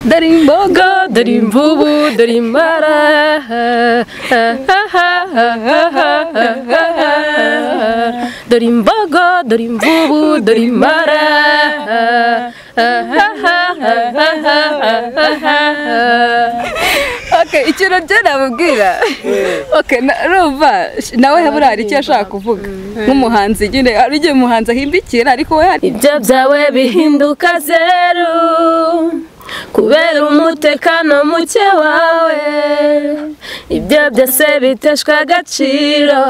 dore imboga dore imvubu dore imbara dore imbogo dore imvubu dore imbara Okay, ikintu byo namubwira Okay, na- urumva sh- nawe habura hari icyo ashaka kuvuga nk'umuhanzi nyine hari igihe umuhanzi ahimbikira ariko we hari ibyo byawe bihinduka zeru kubera umutekano muke wawe ibyo byose biteshwa agaciro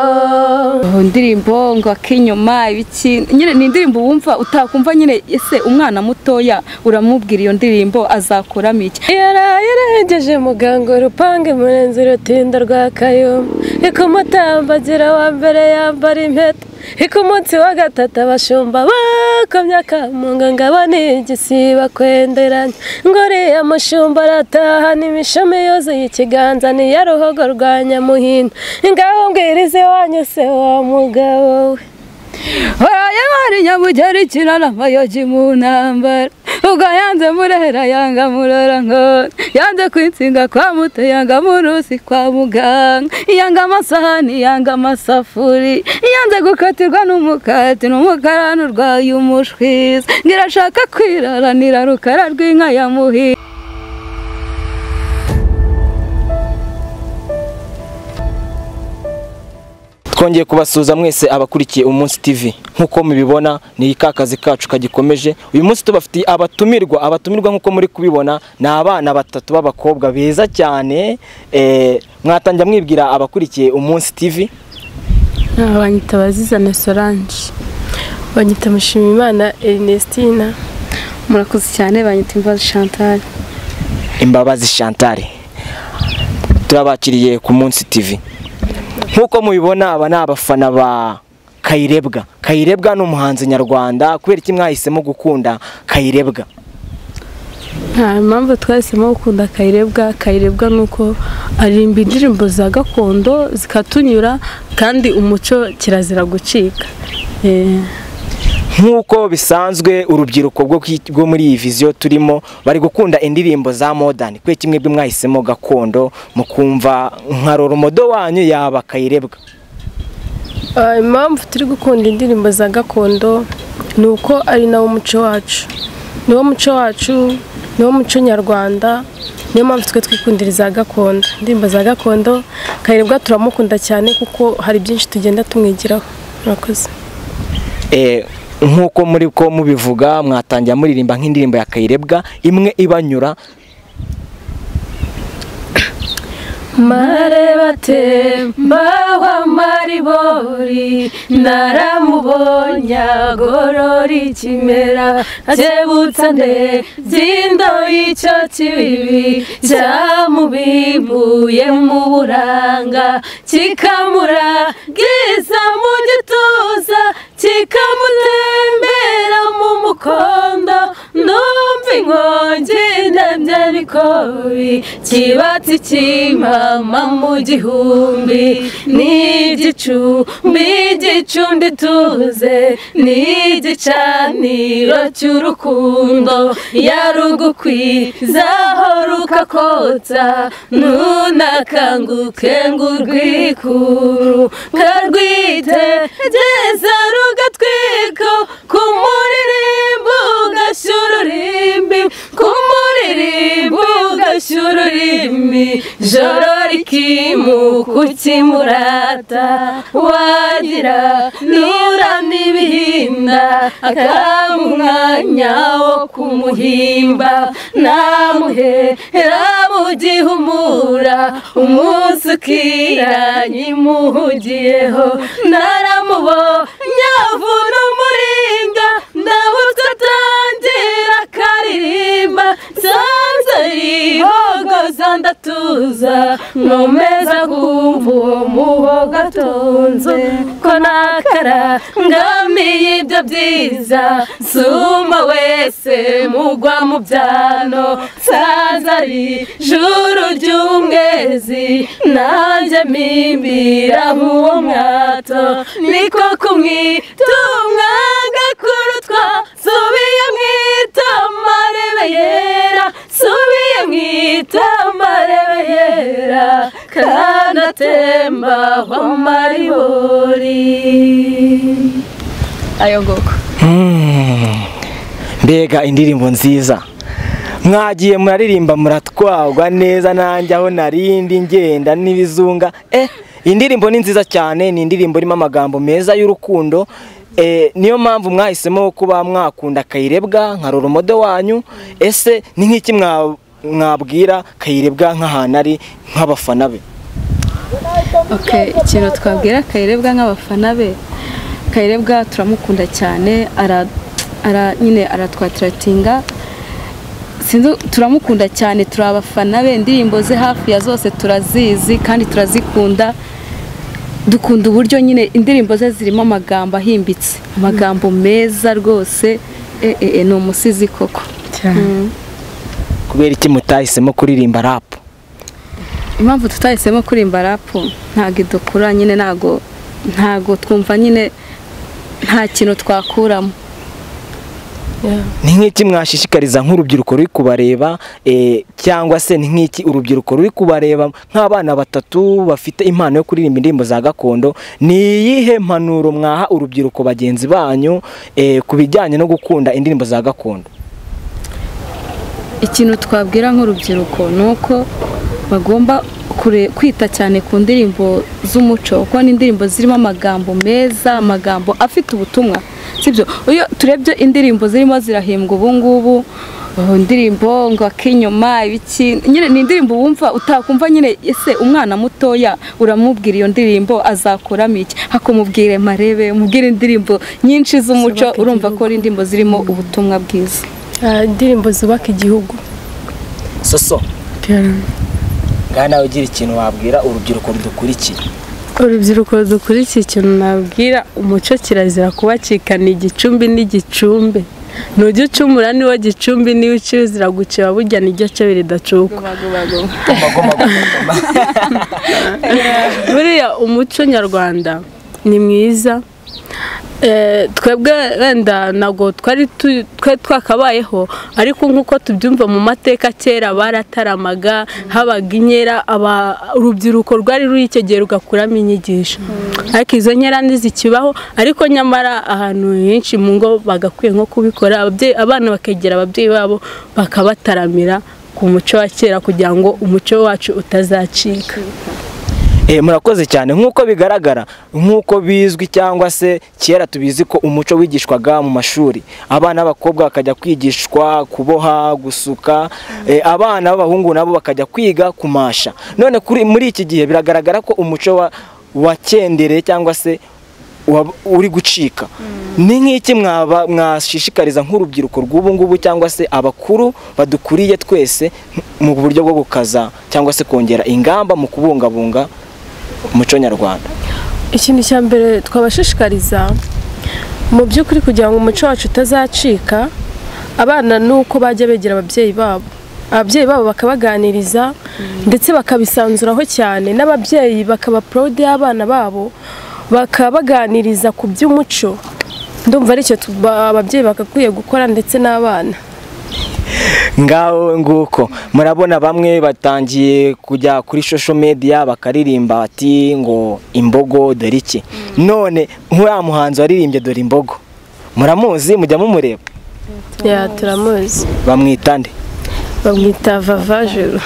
Oh, indirimbo ngo ak'inyuma ibiki nyine ni indirimbo wumva utakumva nyine ese umwana mutoya uramubwira iyo ndirimbo azakuramo iki yaraye arengeje muganga urupange murenzi urutinda rwa kayumba ikumutambagira wa mbere yambara impeta iko umunsi wa gatatu abashumba bakomye akamunga ngabo ni igisiba kwenderanya ngo uriya mushumba aratahana imishumi yuzuye ikiganza niya ruhogo rwa nyamuhinda ngaho mbwiriza iwanyu se wa mugabo we Oya mari nyamugeri kirara mayoji mu ntambara ubwo yanze murera yanga murora nkora yanze kwitsinga kwa muto yanga murusi kwa muganga yanga amasahani yanga amasafuri yanze gukatirwa n'umukati n'umukarani urwaye umushwiza ngirashaka kwiraranira rukara rw'inka ya muhi twongeye kubasuhuza mwese abakurikiye umunsi TV nk'uko mubibona ni ka kazi kacu kagikomeje uyu munsi tubafitiye abatumirwa abatumirwa nk'uko muri kubibona ni abana batatu b'abakobwa beza cyane eh, mwatangira mwibwira abakurikiye umunsi TV banyita abaziza na solange banyita mushimimana erinestina murakoze cyane banyita imbazi chantal imbabazi Chantal turabakiriye ku munsi TV nk'uko mubibona aba ni abafana ba Kayirebwa Kayirebwa ni umuhanzi nyarwanda kubera iki mwahisemo gukunda Kayirebwa nta mpamvu twahisemo gukunda kayirebwa kayirebwa ni uko aririmba indirimbo za gakondo zikatunyura kandi umuco kirazira gucika Eh, nk'uko bisanzwe urubyiruko rwo ku- rwo muri iyi viziyo turimo bari gukunda indirimbo za modani kubera kimwe bwe mwahisemo gakondo mukumva nka roromodo wanyu yaba kayirebwa ah, impamvu turi gukunda indirimbo za gakondo ni uko ari nawo muco wacu niwo muco wacu niwo muco nyarwanda niyo mpamvu twe twikundira iza gakondo indirimbo za gakondo kayirebwa turamukunda cyane kuko hari byinshi tugenda tumwigiraho murakoze Eh, nk'uko muri ko mubivuga mwatangira muririmba nk'indirimbo ya kayirebwa imwe ibanyura mare batemba wa maribori naramubonye agorora ikimera akebutsa nde zindo y'icyo kibibi cyamubimbuye mu buranga kikamuragiza mu gituza kikamutembera mu mukondo ndumva inkongi ndabya bikobi kibatsi kimama mu gihumbi n'igicumbi igicumbi tuze n'igicaniro cy'urukundo yarugukwizaho rukakotsa nunakanguke ngo urwikuru nkarwite geza rugatwiko ku muririmbo ugashyura ururimbi ku muririmbo ugashyura ururimi joro rikimuka ukimurata wagira nura n'ibihinda akaba umwanya wo kumuhimba namuhera mu gihumura umunsi ukiranye imuhugiyeho naramubonye avuna umuringa ndawutse atangira akaririmba nsanze yihogoza ndatuza nkomeza kumva uwo muhogo atunze ko nakarangamiye ibyo byiza nsuma wese mugwa mu byano nsanze ari juru ry'umwezi nanjye mimbira nk'uwo mwato niko kumwitumwa gakuru twa subiye mwita marebe yera subiye itamarabera kanatemba ho maribori ayo ngoko mbega indirimbo nziza mwagiye muraririmba muratwagwa neza nanjye aho narindi ngenda n'ibizunga eh indirimbo ni nziza cyane ni indirimbo irimo amagambo meza y'urukundo eh, niyo mpamvu mwahisemo kuba mwakunda kayirebwa nka roromodo wanyu ese ni nk'iki mwa- mwabwira kayirebwa nk'ahantu ari nk'abafana be Okay, ikintu twabwira kayirebwa nk'abafana be kayirebwa turamukunda cyane ara, ara nyine aratwatiratinga sinzi turamukunda cyane turi abafana be indirimbo ze hafi ya zose turazizi kandi turazikunda dukunda uburyo nyine indirimbo ze zirimo amagambo ahimbitse amagambo meza rwose eh, eh, eh, ni umusizi koko kubera iki mutahisemo kuririmba rapu impamvu tutahisemo kurimba rapu ntabwo idukura nyine ntabwo ntabwo twumva nyine nta kintu twakuramo ni nk'iki mwashishikariza nk'urubyiruko ruri kubareba eh, cyangwa se ni nk'iki urubyiruko ruri kubareba nk'abana batatu bafite impano yo kuririmba indirimbo za gakondo ni iyihe mpanuro mwaha urubyiruko bagenzi banyu eh, ku bijyanye no gukunda indirimbo za gakondo ikintu twabwira nk'urubyiruko ni uko bagomba kure- kwita cyane ku ndirimbo z'umuco kuko ni indirimbo zirimo amagambo meza amagambo afite ubutumwa sibyo iyo turebye indirimbo zirimo zirahimbwa ubu ngubu oh, indirimbo ngo ak'inyuma ibiki nyine ni indirimbo wumva utakumva nyine ese umwana mutoya uramubwira iyo ndirimbo azakuramo iki hakumubwire marebe umubwire indirimbo nyinshi z'umuco Zubaka urumva ko igihugu. ari indirimbo zirimo ubutumwa bwiza indirimbo zubaka igihugu soso ngaha nawe ugira ikintu wabwira urubyiruko rudukurikiye urubyiruko dukurikiye ikintu nabwira umuco kirazira kubacikana igicumbi n'igicumbe nujya ucumura niwo gicumbi niwe ucizira guciba burya nijya cyo biridacuka buriya umuco nyarwanda ni mwiza Eh, twebwe wenda ntabwo twari tu- twari twakabayeho ariko nk'uko tubyumva mu mateka kera barataramaga habaga inkera aba- urubyiruko rwari ruri icyo gihe rugakuramo inyigisho ariko izo nkera ntizikibaho ariko nyamara ahantu henshi mu ngo bagakwiye nko kubikora ababyeyi- abana bakegera ababyeyi babo bakabataramira ku muco wa kera kugira ngo umuco wacu utazacika Eh, murakoze cyane nk'uko bigaragara nk'uko bizwi cyangwa se kera tubizi ko umuco wigishwaga mu mashuri abana b'abakobwa bakajya kwigishwa kuboha gusuka eh, abana b'abahungu nabo bakajya kwiga kumasha none kuri muri iki gihe biragaragara ko umuco wa wakendereye cyangwa se wa- uri gucika ni nk'iki mwaba- mwashishikariza nk'urubyiruko rw'ubu ngubu cyangwa se abakuru badukuriye twese mu buryo bwo gukaza cyangwa se kongera ingamba mu kubungabunga umuco nyarwanda ikintu cya mbere twabashishikariza mu by'ukuri kugira ngo umuco wacu utazacika abana ni uko bajya begera ababyeyi babo ababyeyi babo bakabaganiriza ndetse bakabisanzuraho cyane n'ababyeyi bakaba porode y'abana babo bakabaganiriza ku by'umuco ndumva aricyo tuba- ababyeyi bagakwiye gukora ndetse n'abana ngaho nguko murabona bamwe batangiye kujya kuri social media bakaririmba bati ngo imbogo dore iki none nk'uriya muhanzi waririmbye dore imbogo muramuzi mujya mumureba ya turamuzi bamwita nde bamwita vavajuru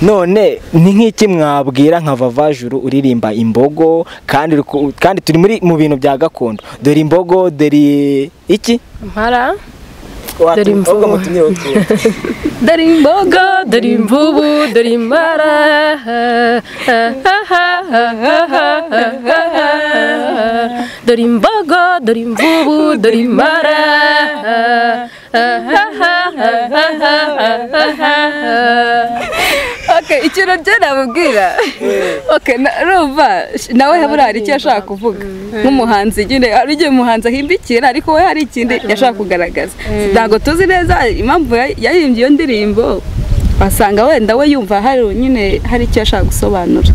none ni nk'iki mwabwira nka vavajuru uririmba imbogo kandi uri- kandi turi muri mu bintu bya gakondo dore imbogo dore iki mpara Watu- imvubu. ahubwo mutumye utwo. dore imboga Go, dore imvubu dore imbara dore imbogo dore imvubu dore imbara okay, ikintu byo namubwira okay, na- urumva sh- nawe habura hari icyo yashaka kuvuga nk'umuhanzi nyine hari igihe umuhanzi ahimbikira ariko we hari ikindi yashaka kugaragaza ntabwo tuzi neza impamvu ya- yahimbye iyo ndirimbo wasanga wenda we yumva hari nyine hari icyo yashaka gusobanura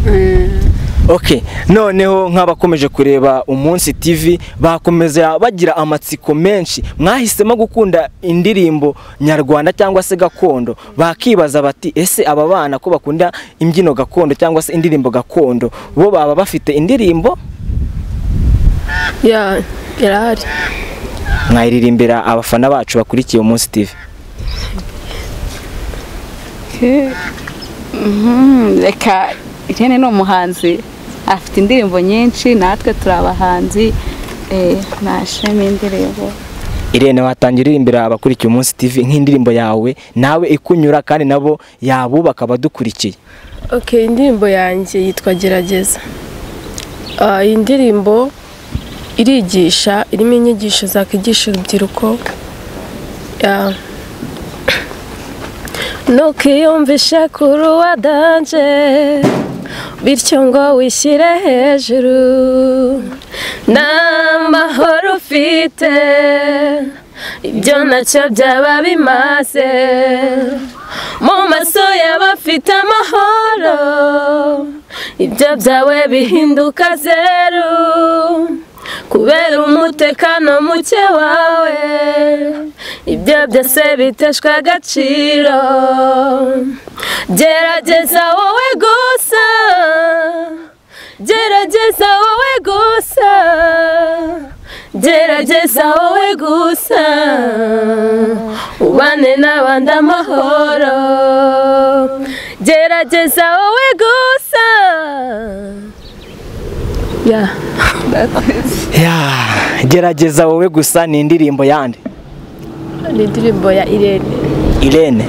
ok noneho nk'abakomeje kureba umunsi tv bakomeza bagira amatsiko menshi mwahisemo gukunda indirimbo nyarwanda cyangwa se gakondo bakibaza bati ese aba bana ko bakunda imbyino gakondo cyangwa se indirimbo gakondo bo baba bafite indirimbo ya irahari mwayiririmbira abafana bacu bakurikiye umunsi tv Mhm, reka irene ni umuhanzi afite indirimbo nyinshi natwe turi abahanzi eh, nashema indirimbo irene watangira uririmbira abakurikiye umunsi tv nk'indirimbo yawe nawe ikunyura kandi nabo yabubaka abadukurikiye ok indirimbo yanjye yitwa gerageza Ah, iyi ndirimbo irigisha irimo inyigisho zakwigisha urubyiruko Ya. ntukiyumvishe kuruwa danje bityo ngo wishyire hejuru nta mahoro ufite ibyo nacyo byaba bimaze mu maso y'abafite amahoro ibyo byawe bihinduka zeru kubera umutekano muke wawe ibyo byose biteshwa agaciro gerageza wowe gusa gerageza wowe gusa gerageza wowe gusa ubane n'abandi amahoro gerageza wowe gusa Yeah. ya gerageza wowe gusa ni indirimbo yandi ni indirimbo ya irene irene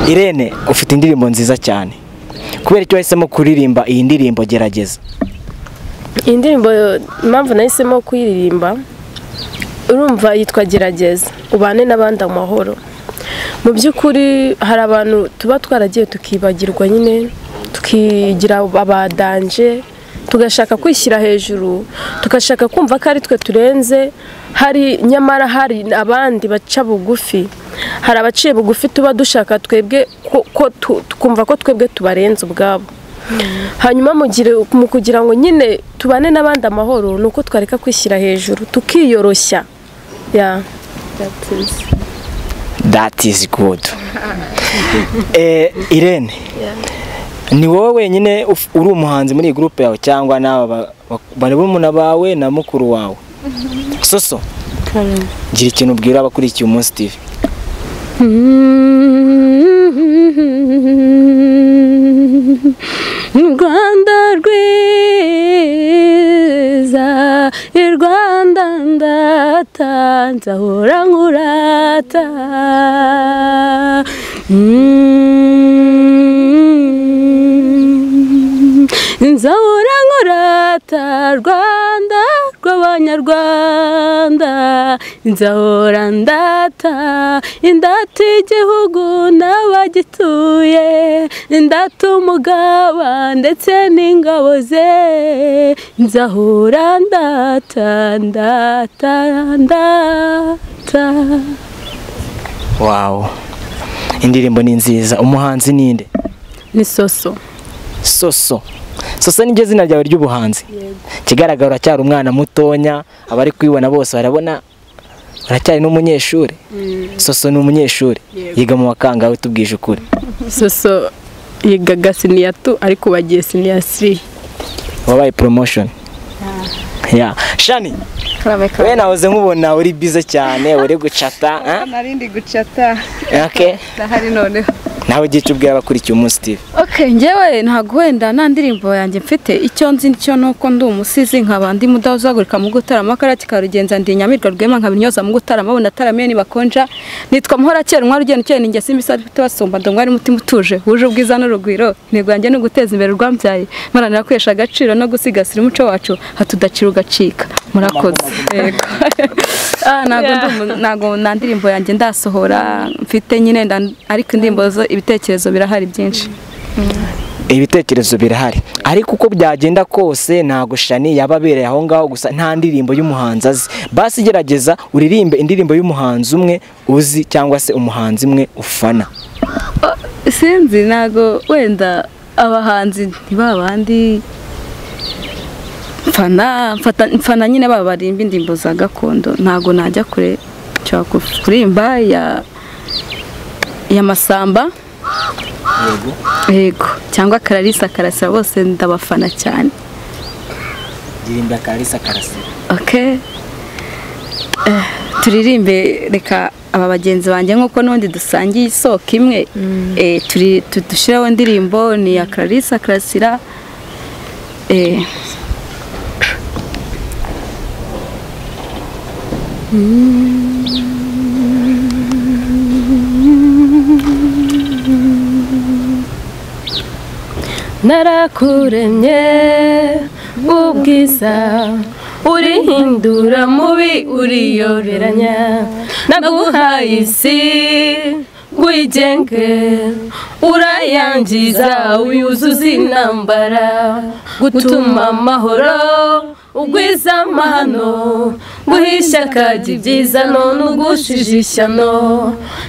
irene ufite indirimbo nziza cyane kubera icyo wahisemo kuririmba iyi ndirimbo gerageza iyi ndirimbo impamvu nahisemo kuyiririmba urumva yitwa gerageza ubane n'abandi amahoro mu by'ukuri hari abantu tuba twaragiye tukibagirwa nyine tukigira abadanje tugashaka kwishyira hejuru tugashaka kumva ko ari twe turenze hari nyamara hari abandi baca bugufi hari abaciye bugufi tuba dushaka twebwe ko- ko tu- tukumva ko twebwe tubarenze ubwabo hanyuma mu gihe- mu kugira ngo nyine tubane n'abandi amahoro ni uko twareka kwishyira hejuru tukiyoroshya Ya. that is good eh, irene ni wowe wenyine uf- uri umuhanzi muri iyi gurupe yawe cyangwa n'aba ba- ba- barumuna bawe na mukuru wawe soso gira ikintu ubwira abakurikiye umunsi tv rwanda rwiza i rwanda ndatanze ahora nkurata Mm. nzahora nkurata rwanda rw'abanyarwanda nzahora ndata indata igihugu n'abagituye indata umugaba ndetse n'ingabo ze nzahora ndata ndata ndata wawu indirimbo ni nziza umuhanzi ni nde ni soso soso soso niryo zina ryawe ry'ubuhanzi ikigaragara uracyari umwana mutonya abari kubibona bose barabona uracyari n'umunyeshuri soso ni umunyeshuri yiga mu bakangahe tubwije ukuri soso yigaga siniya tu ariko ubu agiye siniya siri wabaye promotion ya shani we nahoze nkubona uri bize cyane uri gucata ah? narindi gucata okay. ndahari noneho nawe ugiye icyo ubwira abakurikiye umunsi tv ok ngewe ntabwo wenda nta ndirimbo yanjye mfite icyo nzi nicyo ni uko ndi umusizi nkaba ndi mudahuzagurika mu gutarama akarara kikarugenza ndi nyamirwa rwema nkaba intyoza mu gutarama abona ataramiye nibakonja nitwa muhora kera umwari ugenda ukeye ninjye simba isa dufite basumba ndi umwari mutima utuje wuje ubwiza n'urugwiro intego yanjye ni uguteza imbere urwambyaye maranira kwihesha agaciro no gusigasira umuco wacu hatudacira ugacika murakoze Yego. Ah, ntabwo ndi umu- ntabwo nta ndirimbo yanjye ndasohora mfite nyine nda- ariko indirimbo zo ibitekerezo birahari byinshi ibitekerezo birahari ariko uko byagenda kose ntago shani yaba abereye aho ngaho gusa nta ndirimbo y'umuhanzi azi basi gerageza uririmbe indirimbo y'umuhanzi umwe uzi cyangwa se umuhanzi umwe ufana sinzi ntabwo wenda abahanzi ntibabandi mfana mfata- mfana nyine baba barimba indirimbo za gakondo ntabwo najya kure nshobora ku- kurimba ya ya masamba yego cyangwa kararisa karasira bose ndabafana cyane ndirimba karisa karasi okay Eh, turirimbe reka aba bagenzi banjye nk'uko n'ubundi dusangiye isoko imwe Eh, turi- tu- dushireho indirimbo ni iya clarisse karasira Eh, narakuremye ubwiza urihindura mubi uriyoberanya naguhaye isi wigenge urayangiza wiyuzuza intambara gutuma amahoro ugwiza amahano guhisha akajya ibyiza none ugushije ishyano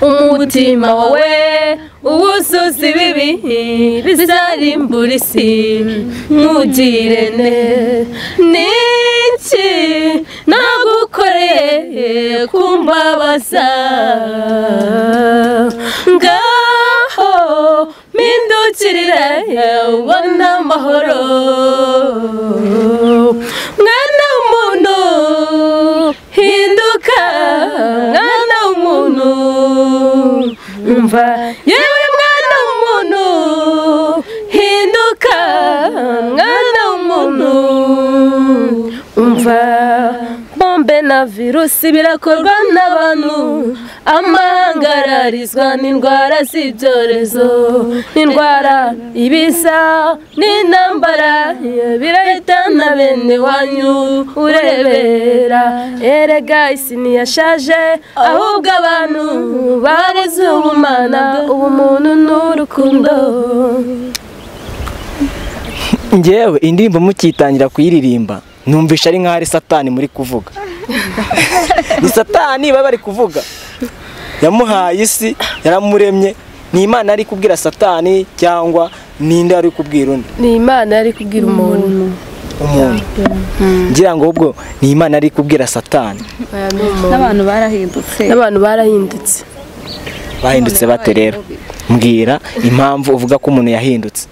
umutima wawe uwuzuza ibibi bizarimbura isi ntugire ne niki nagukoreye kumbabaza ngaho mpindukirira ubona amahoro mwana w'umuntu hinduka mwana w'umuntu umva yewe mwana w'umuntu hinduka mwana w'umuntu umva bombe na virusi birakorwa n'abantu amahanga ararizwa n'indwara z'ibyorezo n'indwara ibisa n'intambara birahitana bene wanyu urebera erega isi ntiyashaje ahubwo abantu bareze ubumana ubumuntu n'urukundo ngewe indirimbo mukitangira kuyiririmba numvisha ari nk'aho ari satani muri kuvuga ni satani baba bari kuvuga yamuhaye isi yaramuremye ni imana ari kubwira satani cyangwa ninde ari kubwira undi ni imana yari kubwira umuntu umuntu ngira ngo ubwo ni imana ari kubwira satani Oya, ni umuntu. n'abantu barahindutse n'abantu barahindutse bahindutse bate rero mbwira impamvu uvuga ko umuntu yahindutse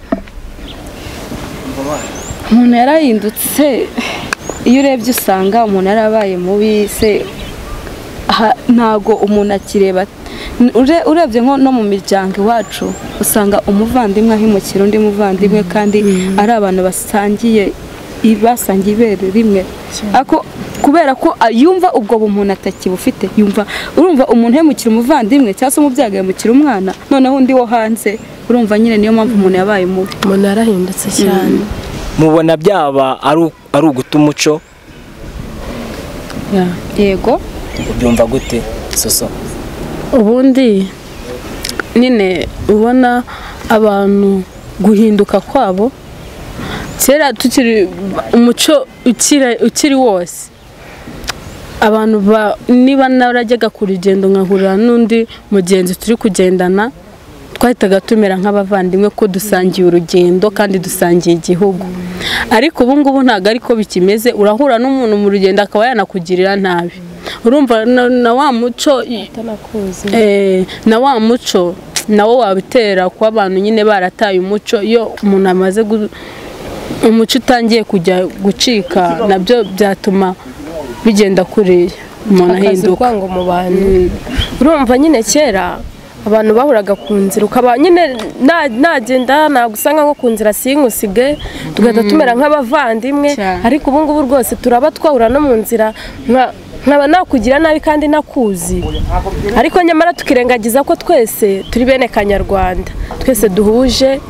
umuntu yarahindutse iyo urebye usanga umuntu yarabaye mubi se aha- ntago umuntu akireba Ure- urebye nko no mu miryango iwacu usanga umuvandimwe ahimukira undi muvandimwe kandi ari abantu basangiye i- basangiye ibere rimwe ako kubera ko a- yumva ubwo bumuntu atakibufite yumva urumva umuntu yahemukira umuvandimwe cyangwa se umubyeyi agahemukira umwana noneho undi wo hanze urumva nyine niyo mpamvu umuntu yabaye mubi umuntu yarahindutse cyane mubona byaba ari- ari uguta umuco yego ubyumva gute soso ubundi nyine ubona abantu guhinduka kwabo kera tukiri umuco ukiri ukiri wose abantu ba- niba narajyaga ku rugendo nkahurira n'undi mugenzi turi kugendana twahitaga tumera nk'abavandimwe ko dusangiye urugendo kandi dusangiye igihugu ariko ubu ngubu ntabwo ariko bikimeze urahura n'umuntu mu rugendo akaba yanakugirira nabi urumva na, na wa muco i- Eh, na wa muco nawo wabitera kuba abantu nyine barataye umuco iyo umuntu amaze gu- umuco utangiye kujya gucika nabyo byatuma bigenda kuriya umuntu ahinduka urwango mu bantu urumva nyine kera abantu bahuraga ku nzira ukaba nyine na- nagenda ntabwo usanga nko ku nzira sink'usige tugahita tumera nk'abavandimwe Cyane. ariko ubu ngubu rwose turaba twahura no mu nzira nka- nkaba nakugira nabi kandi nakuzi ariko nyamara tukirengagiza ko twese turi bene kanyarwanda twese duhuje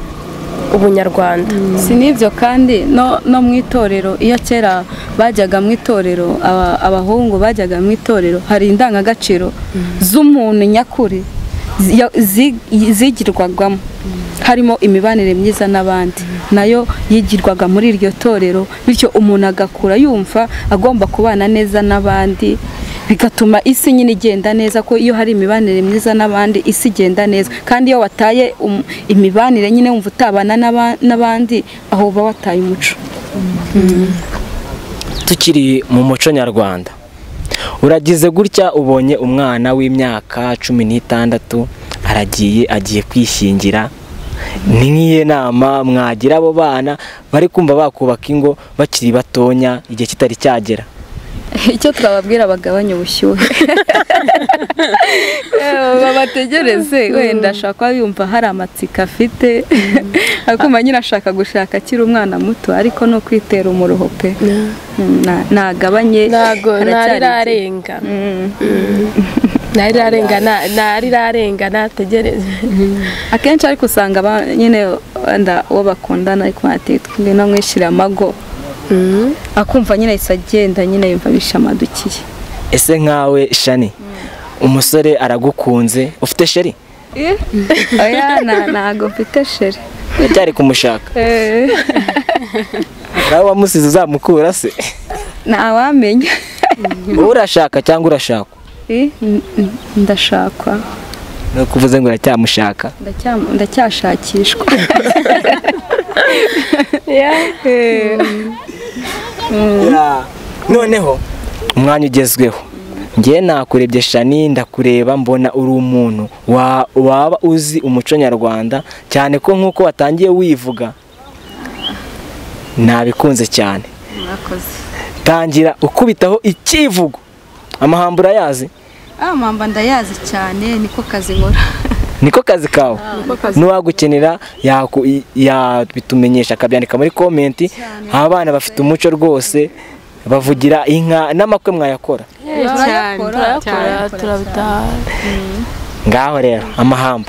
ubunyarwanda si n'ibyo kandi no, no mu itorero iyo kera bajyaga mu itorero aba- abahungu bajyaga mu itorero hari indangagaciro z'umuntu nyakuri zi- ya- zi- zigirwagwamo harimo imibanire myiza n'abandi nayo yigirwaga muri iryo torero bityo umuntu agakura yumva agomba kubana neza n'abandi bigatuma isi nyine igenda neza ko iyo hari imibanire myiza n'abandi isi igenda neza kandi iyo wataye um- imibanire nyine wumva utabana n'aba- n'abandi aho uba wataye umuco tukiri mu muco nyarwanda uragize gutya ubonye umwana w'imyaka cumi n'itandatu aragiye agiye kwishingira ni nk'iyi nama mwagira abo bana bari kumva bakubaka ingo bakiri batonya igihe kitari cyagera icyo twababwira bagabanye ubushyuhe babategereze wenda ashobora kuba yumva hari amatsiko afite akuma nyine ashaka gushaka akiri umwana muto ariko no kwitera umuruho pe Na- nagabanye ntago aracyari- ntarirarenga Mm. ntarirarenga ntarirarenga nategereze akenshi ariko usanga aba- nyine wenda uwo bakundana ariko bateye twingana mwishyira amago akumva nyine ahise agenda nyine yumva bishamadukiye ese nkawe shani umusore aragukunze ufite sheri oya na- ntago mfite shere uracyari kumushaka nawe wamusize uzamukura se ntawamenya wowe urashaka cyangwa urashakwa Eh, n- n- ndashakwa ni ukuvuze ngo uracyamushaka Ndacyam- ndacyashakishwa Eh, Ya, noneho umwanya ugezweho ngewe nakurebye shani ndakureba mbona uri umuntu wa- waba uzi umuco nyarwanda cyane ko nk'uko watangiye wivuga nabikunze cyane mwakoze tangira ukubitaho ikivugo amahambo urayazi amamba ndayazi cyane niko kazi nkora niko kazi kawe n'uwagukenera yaku- ya- bitumenyesha akabyandika muri komenti abana bafite umuco rwose bavugira inka n'amakwe mwayakora turayakora turabitaha ngaho rero amahambo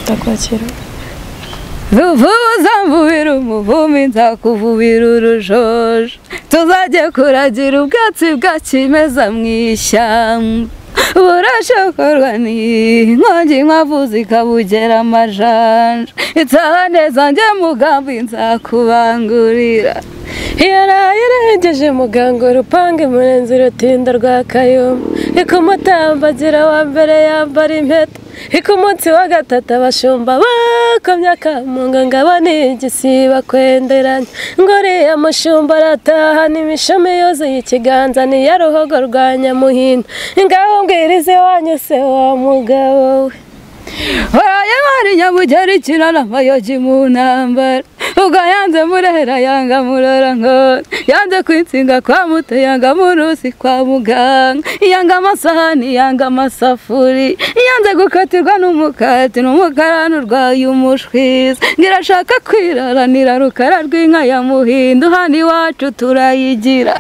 ndakwakira vuvuza mvubira umuvumbi nzakuvubira urujojo tuzajye kuragira ubwatsi bwa kimeza mu ishyamba burashokorwa n'inkongi nkwavu zikabugera amajanja itsahane zanjye mugambi nzakubangurira yaraye irengeje muganga urupange murenzi rutinda rwa kayumba ikumutambagira wa mbere yambara impeta iku munsi wa gatatu abashumba bakomye akamunga ngabane igisiba kwenderanya ngo uriya mushumba arataha n'imishumi yuzuye ikiganza niya ruhogo rwa nyamuhinda ngaho mbwirize wanyu se wa mugabo we waraye mari nyabugera ikirara amayogi mu ntambara ubwo yanze murera yanga murora nkora yanze kwitsinga kwa muto yanga murusi kwa muganga yanga amasahani yanga amasafuri yanze gukatirwa n'umukati n'umukarani urwaye umushwiza ngirashaka kwiraranira rukara rw'inka ya muhindu hano iwacu turayigira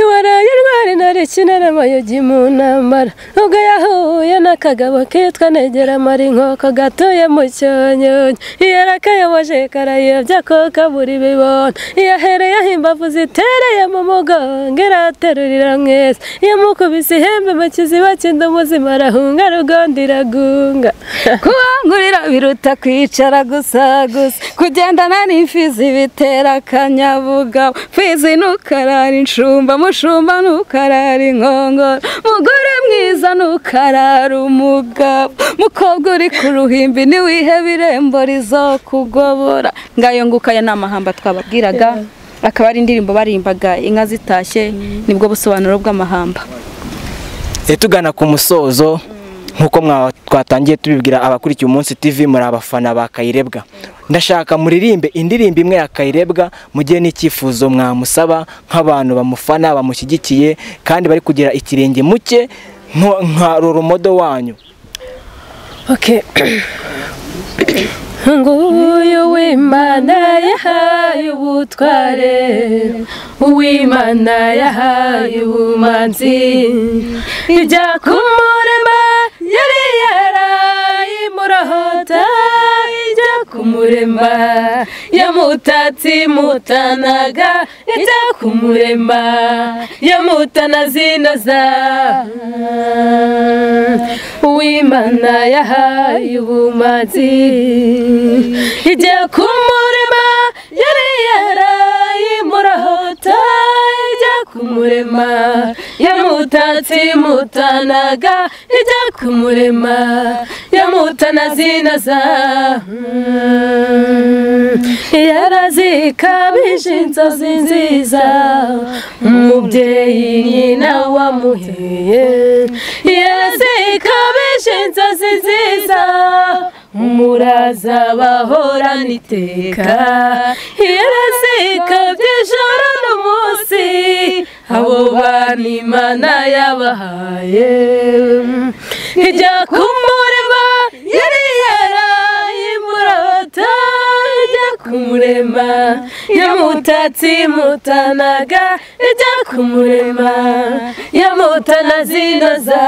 waraye rwari narikina n'amayogi mu ntambara ubwo yahuye n'akagabo kitwa negera mari inkoko gatuye mu cyonyonyo iyo arakayoboje karayobya ko kabura ibibona iyo ahereyeho imbavu zitereye mu mugongo iraterurira mwese iyo mukubise ihembe mu kiziba cy'inda umuzima arahunga rugondo iragunga kubangurira biruta kwicara gusa gusa kugendana n'imfizi bitera akanyabugabo fizi ntukarara inshumba mushumba ntukarara inkongoro mugore mwiza ntukarara umugabo mukobwa uri ku ruhimbi ntiwihebe irembo rizokugobora ngayo nguko aya ni amahamba twababwiraga akaba ari indirimbo barimbaga inka zitashye nibwo busobanuro bw'amahamba E, tugana ku musozo nk'uko mwa- twatangiye tubibwira abakurikiye umunsi tv muri abafana ba kayirebwa ndashaka muririmbe indirimbo imwe ya kayirebwa mu gihe n'icyifuzo mwamusaba nk'abantu bamufana bamushyigikiye kandi bari kugira ikirenge muke nko- nka roromodo wanyu Okay. Nguyu w'Imana yahaye ubutware Uw'Imana yahaye ubumanzi Ijya kumurema yari yarayimurahota Ijya kumurema yamutatsimutanaga Ijya kumurema yamutana zinoza uw'imana yahaye ubumazi ijya ku murema yari yarayimurahota ijya ku murema yamutatse imutanaga ijya ku murema yamutana zinaza yarazikabije inzozi nziza umubyeyi nyina wamuheye yarazikabije inzozi nziza umuraza bahorana iteka yarazikabye ijoro n'umunsi abo bana imana yabahaye ijya kumurema yari yarayimurota ijya kumurema yamutatse imutanaga ijya kumurema yamutana zinoza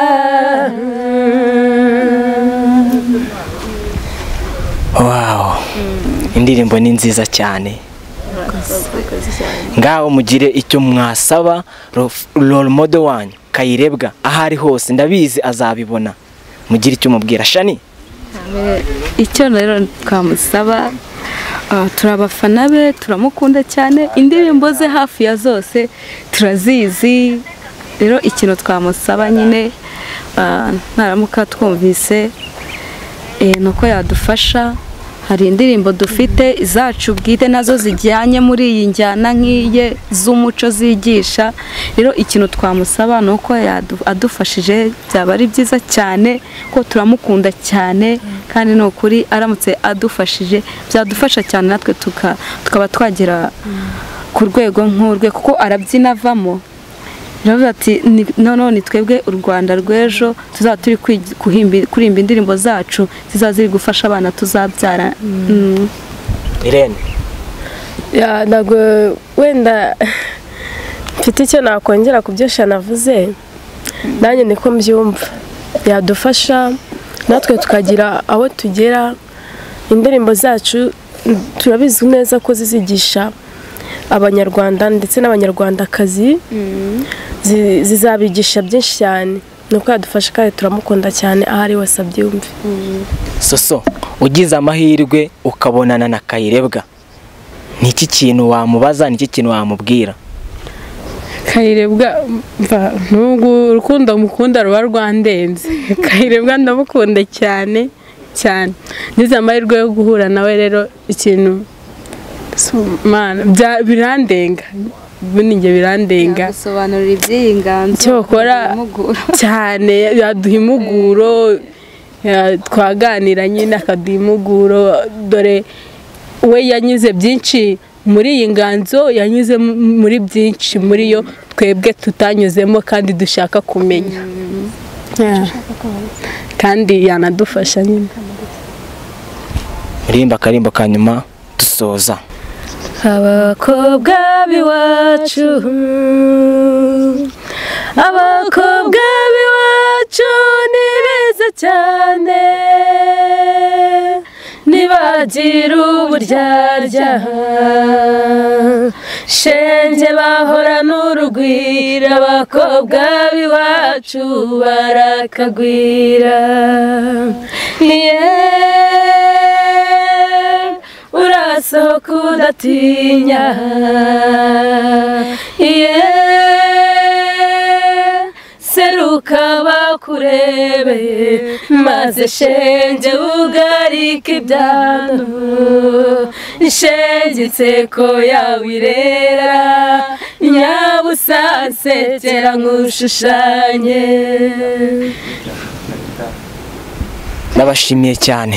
wawu indirimbo ni nziza cyane ngaho mugire icyo mwasaba role model wanyu kayirebwa aho ari hose ndabizi azabibona mugire icyo mubwira shani icyo rero twamusaba ah, turi abafana be turamukunda cyane indirimbo ze hafi ya zose turazizi rero ikintu twamusaba nyine ah, naramuka twumvise eh, ni uko yadufasha hari indirimbo dufite izacu bwite nazo zijyanye muri iyi njyana nk'iye z'umuco zigisha rero ikintu twamusaba ni uko yadu- adufashije byaba ari byiza cyane ko turamukunda cyane kandi ni ukuri aramutse adufashije byadufasha cyane natwe tuka- tukaba twagera ku rwego nk'urwe kuko arabyina avamo Baravuga ati "Ni- noneho ni twebwe u Rwanda rw'ejo tuzaba turi kwigi- kuhimbi- kuririmba indirimbo zacu zizaba ziri gufasha abana tuzabyara Mm. irene Ya, ntabwo wenda mfite icyo nakongera ku byo shanavuze nanjye niko mbyumva yadufasha natwe tukagira aho tugera indirimbo zacu mm, turabizi neza ko zizigisha abanyarwanda ndetse n'abanyarwandakazi zi- zizabigisha byinshi cyane ni uko yadufasha kandi turamukunda cyane aho ari hose abyumve soso ugize amahirwe ukabonana na kayirebwa ni iki kintu wamubaza ni iki kintu wamubwira kayirebwa mva nubwo urukundo mukunda ruba rwandenze kayirebwa ndamukunda cyane cyane ngize amahirwe yo guhura nawe rero ikintu su- Mana, bya- birandenga buninge birandenga Yadusobanurira iby'iyi nganzo Cyokora- biramugora. cyane yaduha impuguro ya- twaganira nyine akaduha impuguro dore we yanyuze byinshi muri iyi nganzo yanyuze mu- muri byinshi muri yo twebwe tutanyuzemo kandi dushaka kumenya Yeah. kandi yanadufasha nyine murimba akarimbo ka nyuma dusoza abakobwa b'iwacu abakobwa b'iwacu ni beza cyane ntibagira uburyarya shenge bahorana urugwira abakobwa b'iwacu barakagwira yeah. urasohoka udatinya yeah. seruka bakurebe maze shenge ugarike ibyano shengitse ko yawirera nyabusasekera nk'ushushanye ndabashimiye cyane